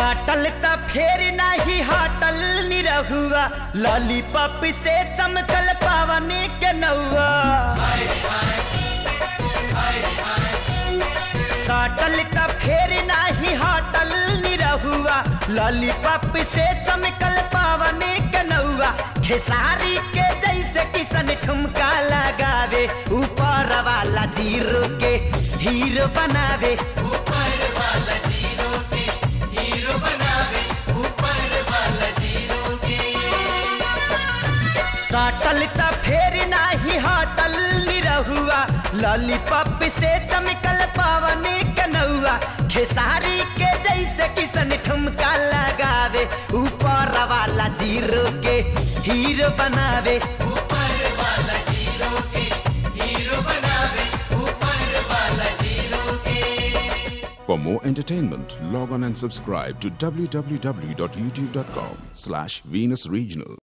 साटल त फेर नाही हटल निरहुआ लॉलीपॉप से चमकल पावनी के नौआ साटल त फेर नाही हटल निरहुआ लॉलीपॉप से चमकल पावनी के नौआ खेसारी के जैसे किसन ठुमका लगावे ऊपर वाला जीरो के हीरो बनावे ऊपर वाला जीरो के हीरो बनावे ऊपर वाला जीरो के साटल त फेर नाही हटल निरहुआ लॉलीपॉप से चमकल पावनी कनौआ खेसारी के जैसे किसन ठुमका लगावे ऊपर वाला जीरो के हीरो बनावे ऊपर वाला जीरो के हीरो बनावे ऊपर वाला जीरो के For more entertainment, log on and subscribe to www.youtube.com slash Venus Regional.